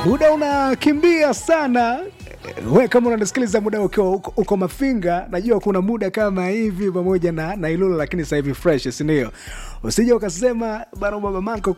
muda unakimbia sana we kama unanisikiliza muda ukiwa uko, uko mafinga najua kuna muda kama hivi pamoja na, na ilula lakini sasa hivi fresh sindio usija ukasema bana baba manko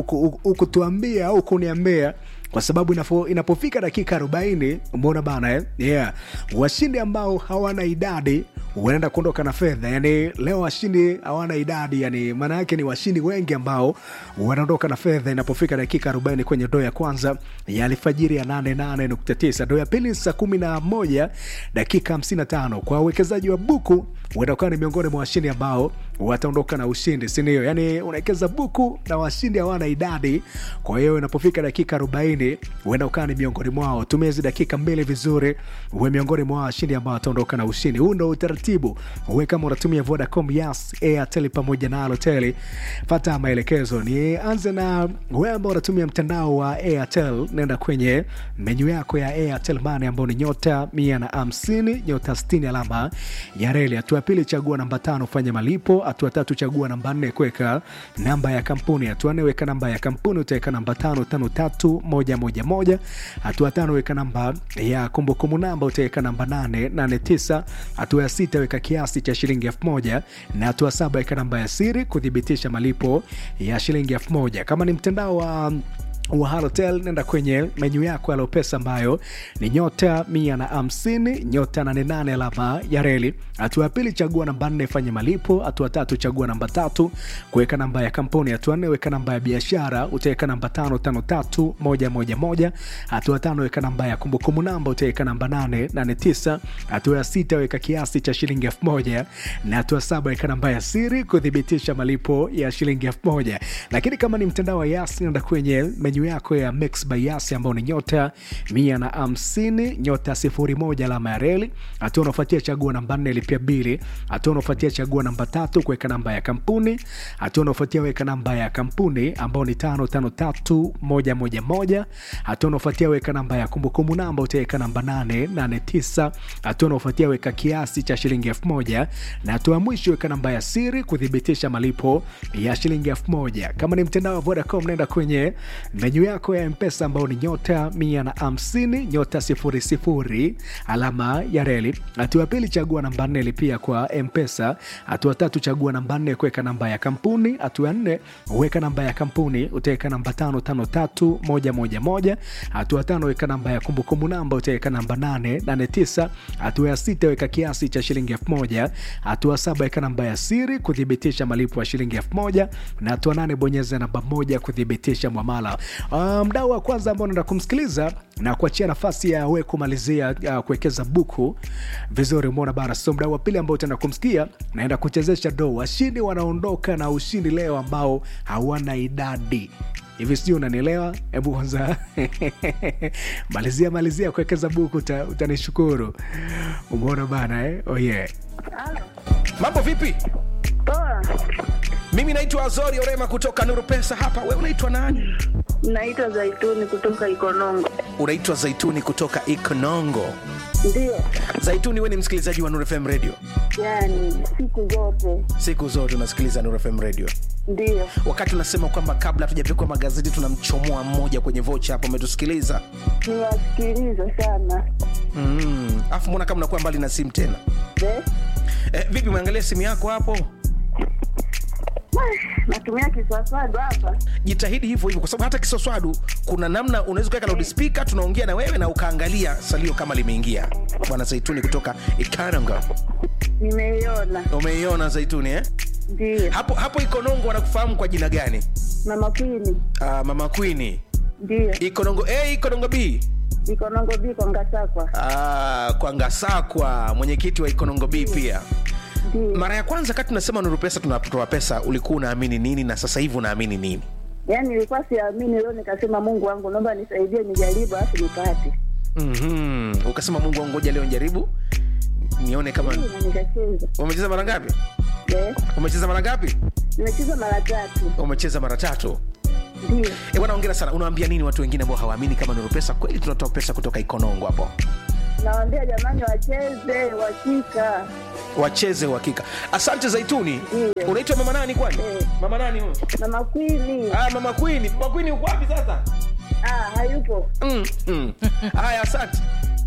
ukutuambia au kuniambia kwa sababu inafo, inapofika dakika 40 umeona bana eh? yeah. washindi ambao hawana idadi wanaenda kuondoka na fedha yani leo washindi hawana idadi yani maana yake ni washindi wengi ambao wanaondoka na fedha inapofika dakika 40 kwenye doo ya kwanza ya alfajiri ya 88.9 doo ya pili saa 11 dakika 55 kwa uwekezaji wa buku uendakuwa ni miongoni mwa washindi ambao wataondoka na ushindi sindio yani unawekeza buku na washindi hawana idadi kwa hiyo inapofika dakika 40 huenda ukawa ni miongoni mwao tumia hizi dakika mbili vizuri uwe miongoni mwa washindi ambao wataondoka na ushindi huu ndo utaratibu uwe kama unatumia vodacom yas airtel pamoja na aloteli fata maelekezo ni anze na we ambao unatumia mtandao wa airtel nenda kwenye menyu yako ya airtel mane ambao ni nyota mia na hamsini nyota 60 alama ya reli hatua pili chagua namba tano fanya malipo hatua tatu chagua namba nne kuweka namba ya kampuni hatua nne weka namba ya kampuni utaweka namba tano tano tatu moja moja moja hatua tano weka namba ya kumbukumbu namba utaweka namba nane nane tisa hatua ya sita weka kiasi cha shilingi elfu moja na hatua saba weka namba ya siri kuthibitisha malipo ya shilingi elfu moja kama ni mtandao wa wa halotel nenda kwenye menyu yako ya lopesa ambayo ni nyota mia na hamsini nyota nanenane alama ya reli hatua ya pili chagua namba nne fanye malipo hatua tatu chagua namba tatu kuweka namba ya kampuni hatua nne weka namba ya biashara utaweka namba tano tano tatu moja moja moja hatua tano weka namba ya kumbukumbu namba utaweka namba nane nane tisa hatua ya sita weka kiasi cha shilingi elfu moja na hatua saba weka namba ya siri kuthibitisha malipo ya shilingi elfu moja lakini kama ni mtandao wa yasi nenda kwenye menyu yako ya mix by yasi ambao ni nyota mia na hamsini nyota sifuri moja alama ya reli hatua unaofuatia chagua namba nne lipia bili hatua unaofuatia chagua namba tatu kuweka namba ya kampuni hatua unaofuatia weka namba ya kampuni ambao ni tano tano tatu moja moja moja hatua unaofuatia weka namba ya kumbukumbu namba utaweka namba nane nane tisa hatua unaofuatia weka kiasi cha shilingi elfu moja na hatua ya mwisho weka namba ya siri kuthibitisha malipo ya shilingi elfu moja kama ni mtandao wa vodacom naenda kwenye menyu yako ya mpesa ambao ni nyota mia na hamsini nyota sifuri sifuri alama ya reli hatua ya pili chagua namba nne lipia kwa mpesa hatua tatu chagua namba nne kuweka namba ya kampuni hatua ya nne weka namba ya kampuni utaweka namba tano tano tatu moja moja moja hatua tano weka namba ya kumbukumbu namba utaweka namba nane nane tisa hatua ya sita weka kiasi cha shilingi elfu moja hatua saba weka namba ya siri kuthibitisha malipo ya shilingi elfu moja na hatua nane bonyeza namba moja kuthibitisha mwamala uh, mdau wa kwanza ambao naenda kumsikiliza na kuachia nafasi ya we kumalizia uh, kuwekeza buku vizuri umeona bara so mdau wa pili ambao utaenda kumsikia naenda kuchezesha do washindi wanaondoka na ushindi leo ambao hawana idadi hivi sijui unanielewa hebu kwanza malizia malizia kuwekeza buku uta, utanishukuru umeona bana eh? oh yeah. mambo vipi Poa, mimi naitwa azori orema kutoka nuru pesa hapa we unaitwa nani naitwa Zaituni kutoka Ikonongo. unaitwa zaituni kutoka ikonongo Ndio, zaituni we ni msikilizaji wa nuru fm radio yani siku zote siku zote unasikiliza nuru fm radio ndio. wakati unasema kwamba kabla hatujapikwa magazeti tunamchomoa mmoja kwenye vocha hapo umetusikiliza Niwasikiliza sana mm. afu mbona kama unakuwa mbali na simu tena de eh, vipi umeangalia simu yako hapo natumia kiswaswadu hapa. jitahidi hivyo hivyo kwa sababu hata kiswaswadu kuna namna unaweza ukaweka loudspeaker tunaongea na wewe na ukaangalia salio kama limeingia bwana zaituni kutoka ikananga Nimeiona umeiona zaituni eh? ndio. hapo hapo ikonongo wanakufahamu kwa jina gani Mama Kwini uh, mama kwini ndio. ikonongo a ikonongo b Ikonongo biko Ngasakwa uh, kwa ngasakwa mwenyekiti wa ikonongo b pia ndio. mara ya kwanza kati tunasema nuru pesa tunatoa pesa ulikuwa unaamini nini na sasa hivi unaamini nini Yani nilikuwa siamini, leo nikasema Mungu wangu, naomba nisaidie, nijaribu afu nipate mm-hmm. ukasema mungu wangu ngoja leo njaribu nione kama Ndio, na nikacheza umecheza mara ngapi de. umecheza mara ngapi Nimecheza mara tatu umecheza mara tatu ndio. e bwana ongera sana unawaambia nini watu wengine ambao hawaamini kama nuru pesa kweli tunatoa pesa kutoka ikonongo hapo Nawaambia jamani, wacheze wakika wacheze uhakika asante zaituni Ndiyo. unaitwa mama nani kwani Eh. mama nani huyo Mama Kwini ah, mama kwini mama kwini uko wapi sasa Ah, hayupo. Mm, mm. haya asante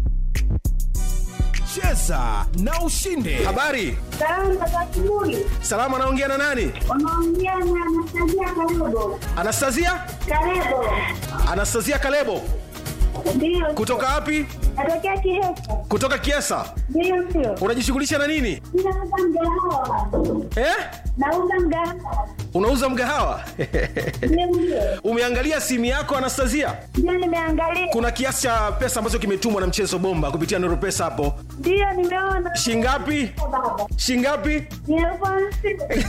cheza na ushinde habari Salama za asubuhi. salamu anaongea na nani Unaongea na Anastasia Kalebo. anastasia Kalebo. anastasia kalebo Ndio. kutoka wapi Natokea Kihesa. kutoka kiesa Ndio sio. unajishughulisha na nini Ninauza mgahawa. eh? Nauza mgahawa. unauza mgahawa Ndio ndio. umeangalia simu yako anastasia Ndio nimeangalia. kuna kiasi cha pesa ambacho kimetumwa na mchezo bomba kupitia nuru pesa hapo Ndio nimeona. shingapi Baba. shingapi Ni elfu hamsini.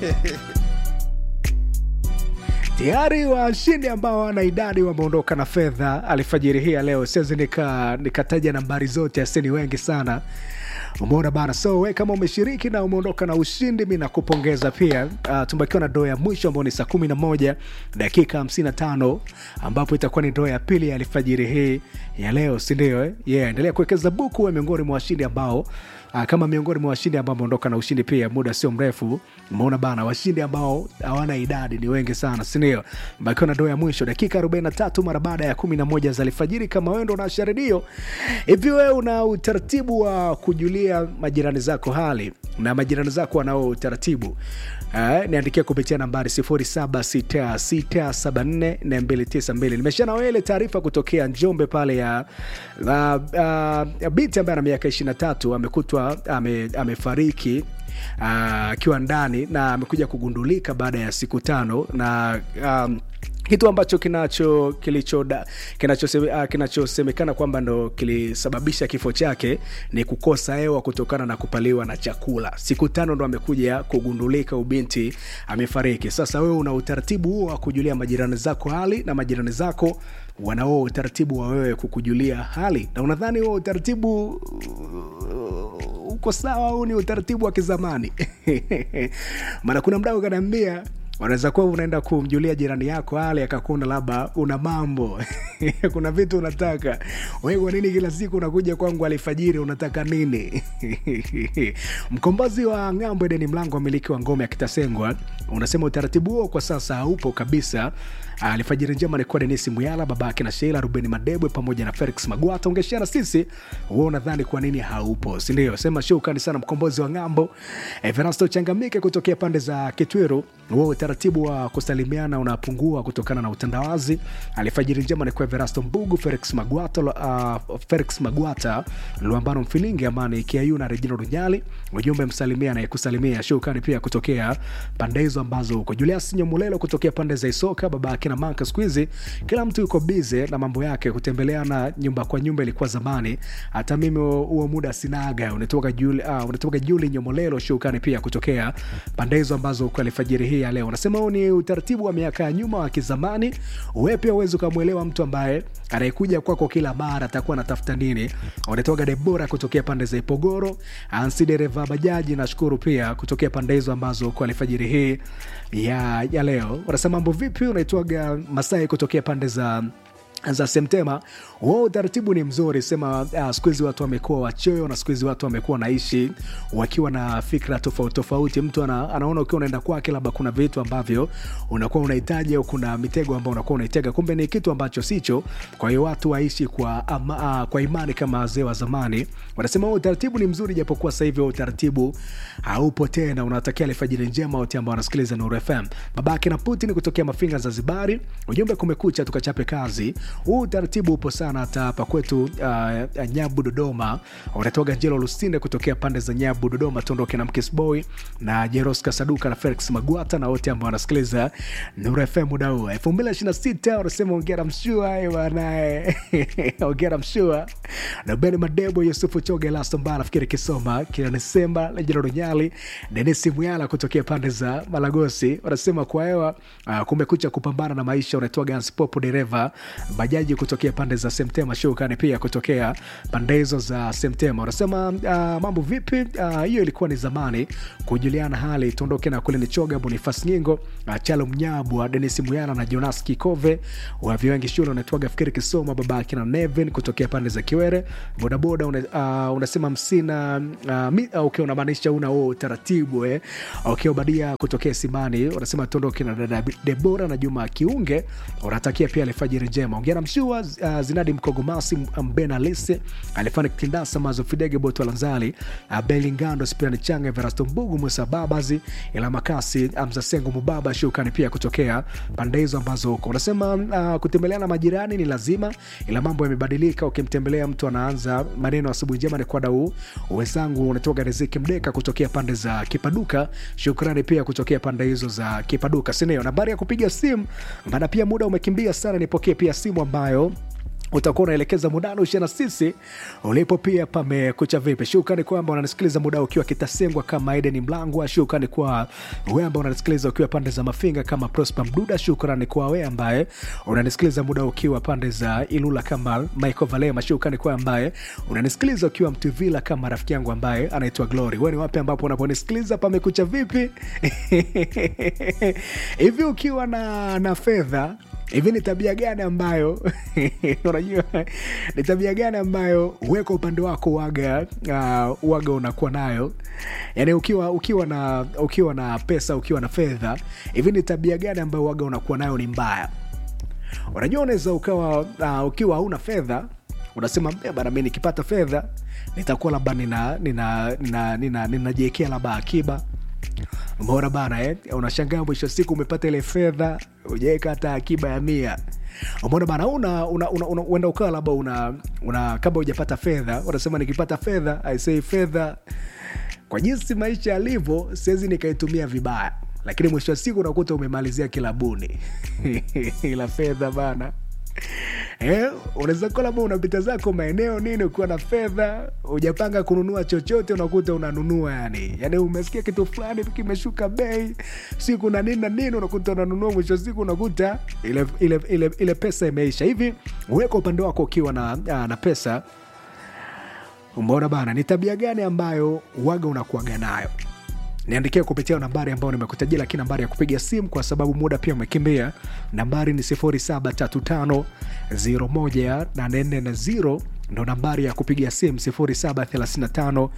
tayari washindi ambao wana idadi wameondoka na fedha alfajiri hii ya leo siwezi nika nikataja nambari zote asini wengi sana umeona bana so we kama umeshiriki na umeondoka na ushindi mi nakupongeza pia uh, tumbakiwa na doo ya mwisho ambao ni saa kumi na moja dakika 55 ambapo itakuwa ni doo ya pili ya alfajiri hii ya leo sindio eh? yeah, endelea kuwekeza buku we miongoni mwa washindi ambao uh, kama miongoni mwa washindi ambao wameondoka na ushindi pia muda sio mrefu umeona bana washindi ambao hawana idadi ni wengi sana sindio bakiwa na doo ya mwisho dakika 43 mara baada ya 11 za alfajiri kama wewe ndo unasha redio hivi wewe una utaratibu wa kujulia majirani zako hali na majirani zako wanao utaratibu Uh, niandikia kupitia nambari 0766744292 nimeshana wewe ile taarifa kutokea njombe pale ya uh, uh, binti ambaye ana miaka 23 amekutwa ame, amefariki ah, akiwa ndani na amekuja kugundulika baada ya siku tano na um, kitu ambacho kinacho kilichoda kinachosemekana uh, kinachosemekana kwamba ndo kilisababisha kifo chake ni kukosa hewa kutokana na kupaliwa na chakula siku tano ndo amekuja kugundulika ubinti amefariki sasa wewe una utaratibu huo wa kujulia majirani zako hali na majirani zako wanao utaratibu wa wewe kukujulia hali na unadhani huo utaratibu uh, uko sawa au ni utaratibu wa kizamani maana kuna mdau kanaambia unaweza kuwa unaenda kumjulia jirani yako hali akakuona labda una mambo kuna vitu unataka we kwa nini kila siku unakuja kwangu alifajiri unataka nini mkombozi wa ng'ambo edeni mlango wamiliki wa ngome ya kitasengwa unasema utaratibu huo kwa sasa haupo kabisa alfajiri njema nikuwa denisi muyala babake na sheila rubeni madebwe pamoja na felix magwata ungeshana sisi huo unadhani kwa nini haupo sindio sema shukrani sana mkombozi wa ng'ambo everasto changamike kutokea pande za kitwiru huo utaratibu wa kusalimiana unapungua kutokana na utandawazi alifajiri njema nikuwa everasto mbugu felix magwata uh, felix magwata luambano mfilingi amani kiayu na rejina runyali ujumbe msalimia anayekusalimia shukrani pia kutokea pande hizo ambazo uko julias nyomulelo kutokea pande za isoka baba akina manka siku hizi kila mtu yuko bize na mambo yake kutembeleana nyumba kwa nyumba ilikuwa zamani hata mimi huo muda sinaga unatoka juli, uh, unatoka juli nyomolelo shukrani pia kutokea pande hizo ambazo uko alfajiri hii ya leo unasema huu ni utaratibu wa miaka ya nyuma wa kizamani wewe pia uwezi ukamwelewa mtu ambaye anayekuja kwako kila mara atakuwa anatafuta nini unatoka debora kutokea pande za ipogoro ansi dereva bajaji nashukuru pia kutokea pande hizo ambazo uko alfajiri hii ya, ya leo unasema mambo vipi unaitwaga masai kutokea pande za za semtema wao utaratibu ni mzuri sema uh, siku hizi watu wamekuwa wachoyo na siku hizi watu wamekuwa wanaishi wakiwa na fikra tofauti tofauti mtu ana, anaona ukiwa unaenda kwake labda kuna vitu ambavyo unakuwa unahitaji au kuna mitego ambao unakuwa unaitega kumbe ni kitu ambacho sicho kwa hiyo watu waishi kwa, ama, uh, kwa imani kama wazee wa zamani wanasema utaratibu ni mzuri japokuwa sasa hivi utaratibu haupo tena unawatakia alfajiri njema wote ambao wanasikiliza nuru fm babake na putin kutokea mafinga zanzibari ujumbe kumekucha tukachape kazi huu utaratibu upo sana hata hapa kwetu uh, nyabu dodoma unatoga njelo lusinde kutokea pande za nyabu dodoma tuondoke na mkisboy na jeros kasaduka na felix magwata na wote ambao wanasikiliza nuru fm muda huu elfu mbili ishiri na sita wanasema ongera mshua banae ongera mshua na beni madebo yusufu choge lastombaa nafikiri kisoma kinanesemba lejero nyali denisi mwyala kutokea pande za malagosi wanasema kwa hewa uh, kumekucha kupambana na maisha unatoa gans popo dereva bajaji kutokea pande za semtema shukani pia kutokea pande hizo za semtema unasema uh, mambo vipi hiyo uh, ilikuwa ni zamani kujuliana hali tuondoke na kule ni choga bonifas nyingo uh, chalo mnyabwa denis muyana na jonas kikove wavyo wengi shule unatwaga fikiri kisoma babake na nevin kutokea pande za kiwere bodaboda una, uh, unasema msina uh, mi, uh, okay, unamaanisha una huo utaratibu eh. okay, badia kutokea simani unasema tuondoke na dada debora na juma kiunge unatakia pia alfajiri njema Mgena Mshua, uh, Zinadi Mkogomasi, Mbena Lise, Alifani Kindasa, Mazo Fidege, Boto Lanzali, uh, Belingando, Spirani Changa, Verasto Mbugu, Musa Babazi, Ila Makasi, Amza Sengo Mubaba, Shukani pia kutokea pande hizo ambazo huko unasema uh, kutembeleana na majirani ni lazima, ila mambo yamebadilika. Ukimtembelea mtu anaanza maneno asubuhi njema, ni kwa dau wenzangu. Unatoka Riziki Mdeka kutokea pande za Kipaduka, shukrani pia kutokea pande hizo za Kipaduka, sindio? Nambari ya kupiga simu, maana pia muda umekimbia sana, nipokee pia simu ambayo utakuwa unaelekeza mudano usha na sisi ulipo pia pamekucha vipi shukrani kwamba unanisikiliza muda ukiwa kitasengwa kama eden mlangwa shukrani kwa we ambaye unanisikiliza ukiwa pande za mafinga kama prosper mduda shukrani kwa we ambaye unanisikiliza muda ukiwa pande za ilula kama michael valema shukrani kwa ambaye unanisikiliza ukiwa mtuvila kama rafiki yangu ambaye anaitwa glory we ni wapi ambapo unaponisikiliza pamekucha vipi hivi ukiwa na, na fedha hivi ni tabia gani ambayo unajua ni tabia gani ambayo weka upande wako waga uh, waga unakuwa nayo yani ukiwa ukiwa na ukiwa na pesa ukiwa na fedha hivi ni tabia gani ambayo waga unakuwa nayo ni mbaya unajua unaweza ukawa uh, ukiwa hauna fedha unasema "Eh, bana mi nikipata fedha nitakuwa labda nina nina nina nina ninajiekea labda akiba mbona bana eh? unashangaa mwisho wa siku umepata ile fedha ujaweka hata akiba ya mia mbona bana una una, una, una, uenda ukawa labda una, una kama hujapata fedha unasema nikipata fedha aisei fedha kwa jinsi maisha yalivyo siwezi nikaitumia vibaya lakini mwisho wa siku unakuta umemalizia kilabuni ila fedha bana Eh, unaweza kuwa labda unapita zako maeneo nini ukiwa na fedha hujapanga kununua chochote unakuta unanunua yani yani umesikia kitu fulani kimeshuka bei si kuna nini na nini unakuta unanunua mwisho wa siku unakuta ile, ile, ile, ile pesa imeisha hivi weka upande wako ukiwa na, ah, na pesa umeona bana ni tabia gani ambayo waga unakuaga nayo niandikia kupitia nambari ambayo nimekutajia lakini nambari ya kupiga simu kwa sababu muda pia umekimbia nambari ni 735 ndo nambari ya kupiga simu 735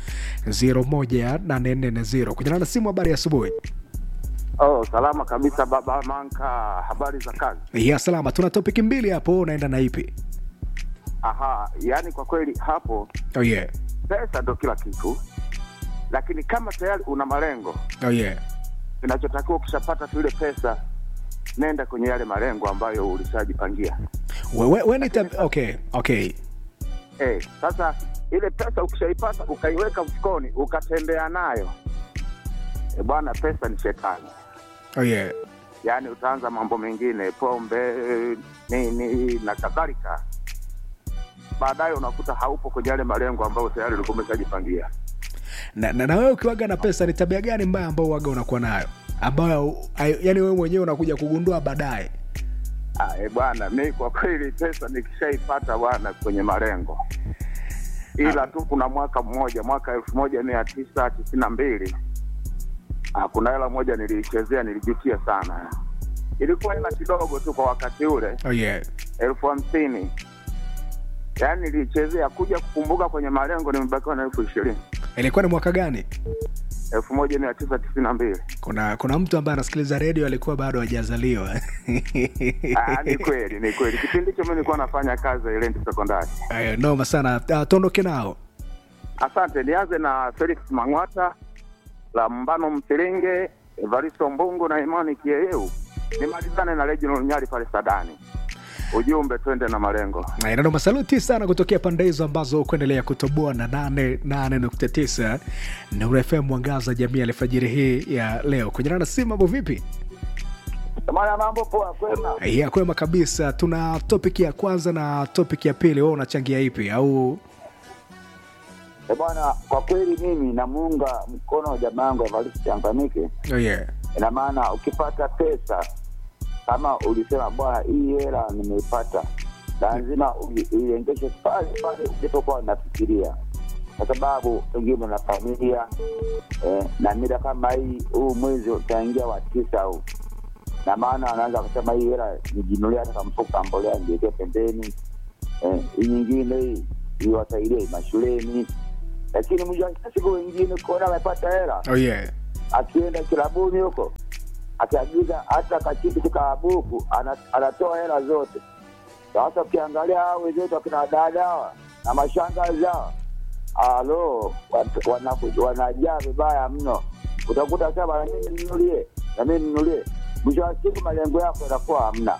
1 kujanana na simu habari ya asubuhi Oh, salama kabisa baba Manka, habari za kazi? ya salama tuna topiki mbili hapo unaenda na ipi Aha, yani kwa kweli hapo oh yeah. pesa ndo kila kitu, lakini kama tayari una malengo, Oh yeah. kinachotakiwa ukishapata tu ile pesa, nenda kwenye yale malengo ambayo ulishajipangia. We, we, we ni tab- okay, okay. Eh, sasa ile pesa ukishaipata ukaiweka mfukoni ukatembea nayo, e bwana, pesa ni shetani. Oh yeah. yaani utaanza mambo mengine pombe nini na kadhalika baadaye unakuta haupo kwenye yale malengo ambayo tayari ulikuwa umeshajipangia na, na, na wewe ukiwaga na pesa ni tabia gani mbaya ambayo waga unakuwa nayo ambayo ay- yani wewe mwenyewe unakuja kugundua baadaye Ah, eh, bwana mi kwa kweli pesa nikishaipata bwana kwenye malengo ila tu kuna mwaka mmoja mwaka elfu moja mia tisa tisini na mbili ah, kuna hela moja niliichezea nilijutia sana ilikuwa hela kidogo tu kwa wakati ule oh yeah. elfu hamsini yaani nilichezea kuja kukumbuka kwenye malengo nimebakiwa na elfu ishirini ilikuwa ni mwaka gani elfu moja mia tisa tisini na mbili kuna kuna mtu ambaye anasikiliza redio alikuwa bado hajazaliwa Ah, ni kweli ni kweli kipindi hicho mi nilikuwa nafanya kazi ya Ilendi sekondari Ayo, noma sana uh, tuondoke nao asante nianze na felix mang'wata la mbano msilinge evaristo mbungu na imani kieyeu nimalizane na reginald nyari pale sadani ujumbe twende na malengo Na ina noma saluti sana kutokea pande hizo ambazo kuendelea kutoboa na 88.9 Nuru FM mwangaza jamii alfajiri hii ya leo kwenye na simu mambo vipi Maana mambo poa kwema. ya kwema kabisa tuna topic ya kwanza na topic ya pili wewe unachangia ipi au Eh bwana, kwa kweli mimi namuunga mkono jamaa yangu Evariste Changamike. oh yeah. Ina maana ukipata pesa kama ulisema bwana, hii hela nimeipata, lazima ui- uiendeshe pale pale ulipokuwa unafikiria, kwa sababu pengine na familia eh, na mira kama hii, huu mwezi utaingia wa tisa huu, na maana anaanza kusema hii hela nijinulia hata kamfuko ka mbolea niwekee pembeni eh, hii nyingine hii iwasaidie mashuleni, lakini mwisho wa siku wengine kuona amepata hela Oh yeah. akienda kilabuni huko akiagiza hata kachipi kikabuku ana, anatoa hela zote Sasa ukiangalia hao wenzetu akina dada hawa na mashangazi hawa, alo wat- wana- wanajaa vibaya mno. Utakuta sema na mimi ninunulie, na mimi ninunulie, mwisho wa siku malengo yako yanakuwa hamna.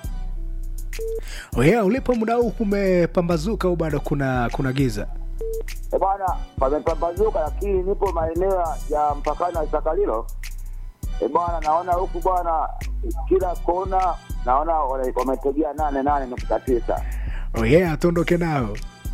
Oh yeah, ulipo muda huu kumepambazuka au bado kuna kuna giza? E bwana, pamepambazuka, lakini nipo maeneo ya mpakani wa Sakalilo. E bwana, naona huku bwana, kila kona naona wana- wametegea nane nane nukta tisa. Oh yeah, tuondoke nao.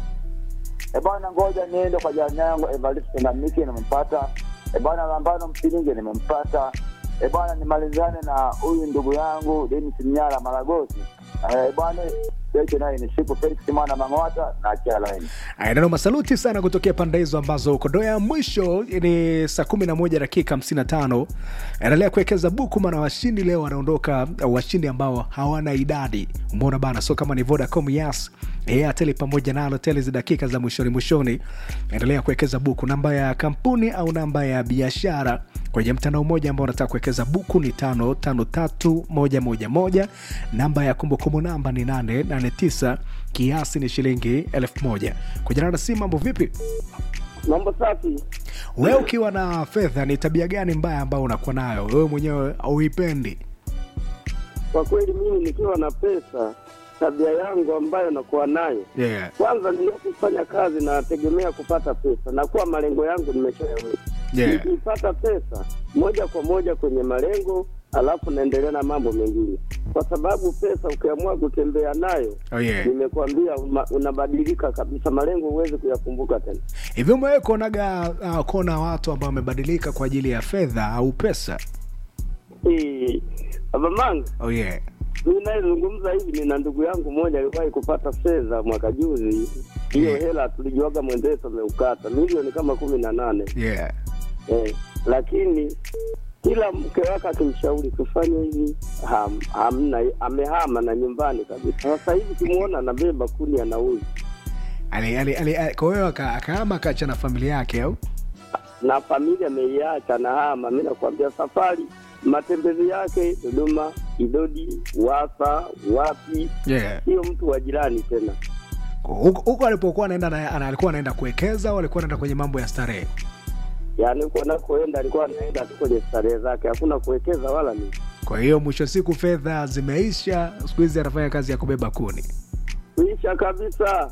E bwana, ngoja niende kwa jirani yangu Evaristo Namiki, nimempata. E bwana, Lambano Msilinge nimempata. E bwana, nimalizane na huyu ndugu yangu Denis Mnyala Maragosi. E bwana, kesho naye ni siku Felix Mwana Mang'wata na achia laini. Aya, neno masaluti sana kutokea pande hizo ambazo uko. Ndo ya mwisho ni saa kumi na moja dakika hamsini na tano. Endelea kuwekeza buku, maana washindi leo wanaondoka, washindi ambao hawana idadi. Umeona bana, so kama ni Vodacom, Yas, Airtel pamoja na Halotel, hizi dakika za mwishoni mwishoni, endelea kuwekeza buku. Namba ya kampuni au namba ya biashara kwenye mtandao mmoja ambao unataka kuwekeza buku ni tano tano tatu moja moja moja. Namba ya kumbukumbu namba ni nane nane tisa. Kiasi ni shilingi elfu moja. Kujana na simu, mambo vipi? Mambo safi. Wewe ukiwa na fedha, ni tabia gani mbaya ambayo unakuwa nayo wewe mwenyewe auipendi? Kwa kweli mimi nikiwa na pesa, tabia yangu ambayo nakuwa nayo, Yeah. kwanza ninapofanya kazi nategemea kupata pesa, nakuwa malengo yangu nimeshayaweka. Yeah. Nikipata pesa moja kwa moja kwenye malengo, alafu naendelea na mambo mengine, kwa sababu pesa ukiamua kutembea nayo Oh, yeah. nimekuambia uma- unabadilika kabisa, malengo huwezi kuyakumbuka tena. Hivi umewahi kuonaga uh, kuona watu ambao wamebadilika kwa ajili ya fedha au pesa? Eh, Baba Manga, Oh, yeah. mimi nayezungumza hivi, nina ndugu yangu mmoja aliwahi kupata fedha mwaka juzi. Hiyo Yeah. hela tulijuaga mwenzetu ameukata milioni kama kumi na nane Yeah. eh, lakini kila mke wake akimshauri tufanye hivi, ham, hamna, amehama na nyumbani kabisa. Sasa hivi kimwona anabeba kuni anauza, Ali, ali, ali, ali, kwa hiyo aka- akaama akaacha na familia yake au? na familia ameiacha na hama. Mi nakwambia safari matembezi yake Dodoma, Idodi, Wasa, wapi, Yeah. sio mtu wa jirani tena. Huko huko alipokuwa anaenda na, ana- alikuwa anaenda kuwekeza au alikuwa anaenda kwenye mambo ya starehe? yaani huko anakoenda alikuwa anaenda tu kwenye starehe zake, hakuna kuwekeza wala nini. Kwa hiyo mwisho wa siku fedha zimeisha, siku hizi anafanya kazi ya kubeba kuni. Kuisha kabisa.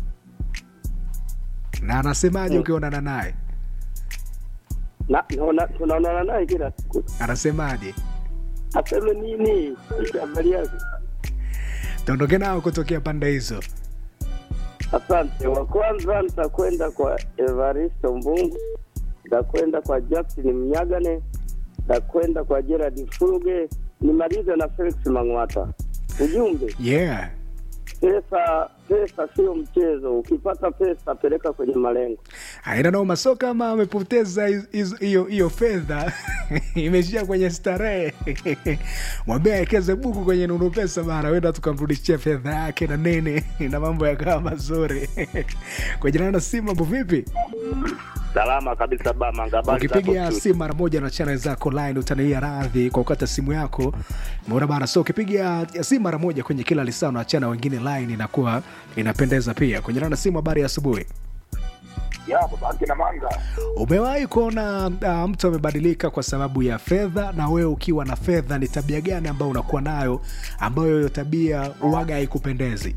Na anasemaje Mm. ukionana naye? Na naona- tunaonana naye kila siku, Anasemaje? aseme nini? Kisha habari yake. Tuondoke nao kutokea pande hizo. Asante. Wa kwanza nitakwenda kwa Evaristo Mbungu, nitakwenda kwa Justin Mnyagane, nitakwenda kwa Gerard Furuge, nimalize na Felix Mang'wata. Ujumbe, Yeah. pesa pesa sio mchezo. Ukipata pesa peleka kwenye malengo. Haina noma, so kama amepoteza hiz- hizo- hiyo hiyo fedha imeishia kwenye starehe, mwambie awekeze buku kwenye Nunu Pesa bana, wenda tukamrudishia fedha yake na nene na mambo yakawa mazuri. kwa jina na simu, mambo vipi? Salama kabisa Bamanga. Habari zako Ukipiga studio? simu mara moja na channel zako line utaniia radhi kwa kukata simu yako, umeona bana. So ukipiga simu mara moja kwenye kila lisaa unaachana wengine line, inakuwa inapendeza pia. Kwenye na simu, habari ya asubuhi. ya babake na manga Umewahi kuona uh, mtu amebadilika kwa sababu ya fedha? Na wewe ukiwa na fedha, ni tabia gani ambayo unakuwa nayo ambayo hiyo tabia uwaga haikupendezi?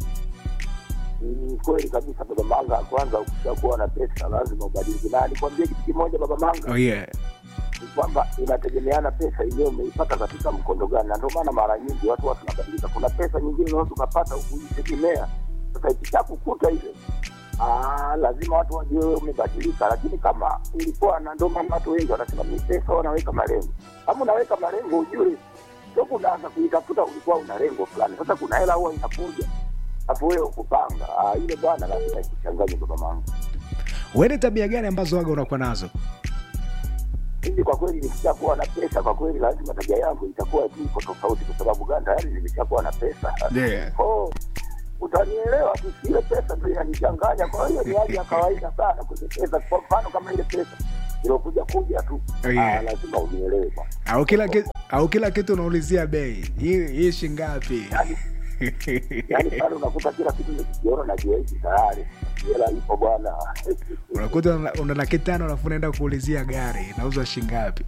ni kweli kabisa baba manga kwanza ukishakuwa na pesa lazima ubadilike na nikwambie kitu kimoja baba manga Oh yeah. ni kwamba inategemeana pesa yenyewe umeipata katika mkondo gani na ndio maana mara nyingi watu watu wanabadilika kuna pesa nyingine unaweza ukapata ukuitegemea sasa ikishakukuta ile Ah, lazima watu wajue wewe umebadilika, lakini kama ulikuwa na, ndio maana watu wengi wanasema ni pesa, wanaweka malengo. Kama unaweka malengo, ujue sio kunaanza kuitafuta, ulikuwa una lengo fulani. Sasa kuna hela huwa inakuja, alafu wewe ukupanga ah, ile bwana, lazima ikuchanganye baba mangu. Wewe ni tabia gani ambazo waga unakuwa nazo? Mimi kwa kweli nikishakuwa na pesa, kwa kweli lazima tabia yangu itakuwa tu iko tofauti. Kwa sababu gani? Tayari nimeshakuwa na pesa Yeah. oh, utanielewa tu, ile pesa ndio inanichanganya. Kwa hiyo ni hali ya kawaida sana kwenye pesa. Kwa mfano kama ile pesa iliokuja kuja tu Oh, yeah. ah, lazima unielewe bwana. Au kila kitu, au kila kitu unaulizia bei. Hii hii shingapi? Yaani, yaani pale unakuta kila kitu nikikiona najiwezi tayari hela ipo bwana unakuta una- una laki tano alafu unaenda kuulizia gari nauzwa shingapi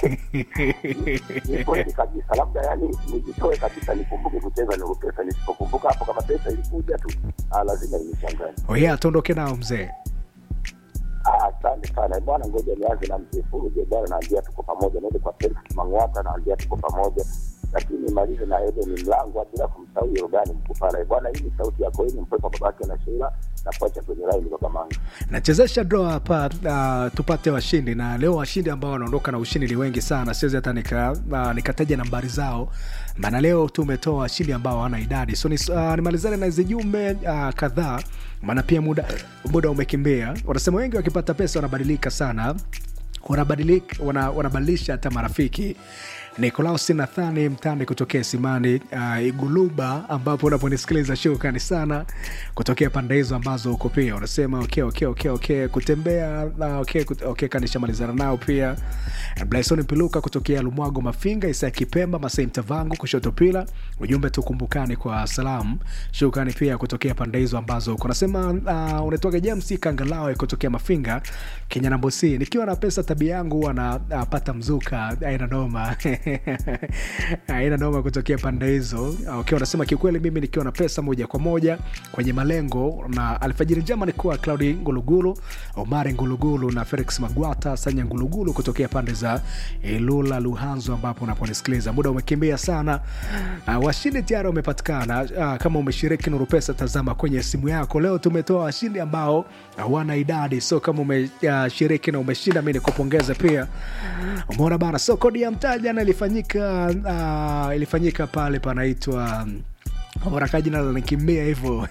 ni kweli kabisa labda yani nijitoe kabisa nikumbuke kucheza ni pesa nisipokumbuka hapo kama pesa ilikuja tu ah, lazima inishangae oye atuondoke nao mzee Ah, asante sana bwana ngoja nianze na msifuruje bwana naambia tuko pamoja naende kwa felix mang'wata naambia tuko pamoja lakini nimalize na edeni mlango bila kumsahau yorogani mkupala bwana hii ni sauti yako hii ni mpepo babake na sheila na kuacha kwenye laini baba manga nachezesha draw hapa uh, tupate washindi na leo washindi ambao wanaondoka na ushindi ni wengi sana siwezi hata nika, uh, nikataja nambari zao maana leo tumetoa washindi ambao hawana idadi so ni, uh, nimalizane na hizi jumbe uh, kadhaa maana pia muda, muda umekimbia wanasema wengi wakipata pesa wanabadilika sana wanabadilika wana, wanabadilisha hata marafiki nikolaus nathani mtani kutokea simani uh, iguluba ambapo unaponisikiliza shukani sana kutokea pande hizo ambazo uko pia unasema okay, okay, okay, okay. kutembea uh, okay, kut, okay, kanishamalizana nao pia blason piluka kutokea lumwago mafinga isaa kipemba masai mtavangu kushoto pila ujumbe tukumbukani kwa salamu shukani pia kutokea pande hizo ambazo uko nasema uh, unatoka james kangalawe kutokea mafinga kenya nambosi nikiwa na pesa tabia yangu huwa napata mzuka aina noma aina noma kutokea pande hizo okay, unasema kiukweli mimi nikiwa na pesa moja kwa moja kwenye malengo na alfajiri njema nikuwa claudi ngulugulu omari ngulugulu na felix magwata sanya ngulugulu kutokea pande za ilula luhanzo ambapo unaponisikiliza muda umekimbia sana uh, washindi tayari wamepatikana uh, kama umeshiriki nuru pesa tazama kwenye simu yako leo tumetoa washindi ambao hawana idadi so kama umeshiriki uh, na umeshinda mi nikupongeze pia umeona bana so kodi ya mtaa jana ilifanyika uh, ilifanyika pale panaitwa um, Baraka jina lanakimbia hivyo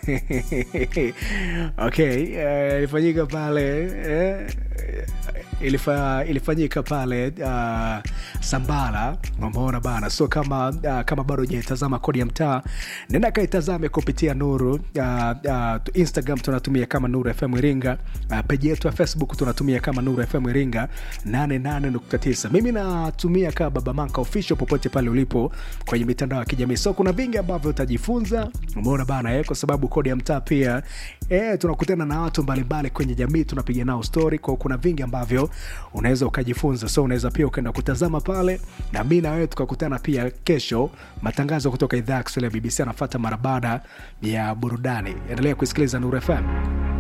okay uh, ilifanyika pale eh, ilifa, ilifanyika pale uh, sambala umeona bana so kama uh, kama bado ujaitazama kodi ya mtaa nenda kaitazame kupitia nuru uh, uh, instagram tunatumia kama nuru fm iringa uh, peji yetu ya facebook tunatumia kama nuru fm iringa 88.9 mimi natumia kama baba manka official popote pale ulipo kwenye mitandao ya kijamii so kuna vingi ambavyo utajifunza umeona bana eh, kwa sababu kodi ya mtaa pia eh, tunakutana na watu mbalimbali kwenye jamii tunapiga nao story kwao kuna vingi ambavyo unaweza ukajifunza so unaweza pia ukaenda kutazama pale na mi na wewe tukakutana pia kesho matangazo kutoka idhaa ya kiswahili ya bbc anafata mara baada ya burudani endelea kusikiliza nuru fm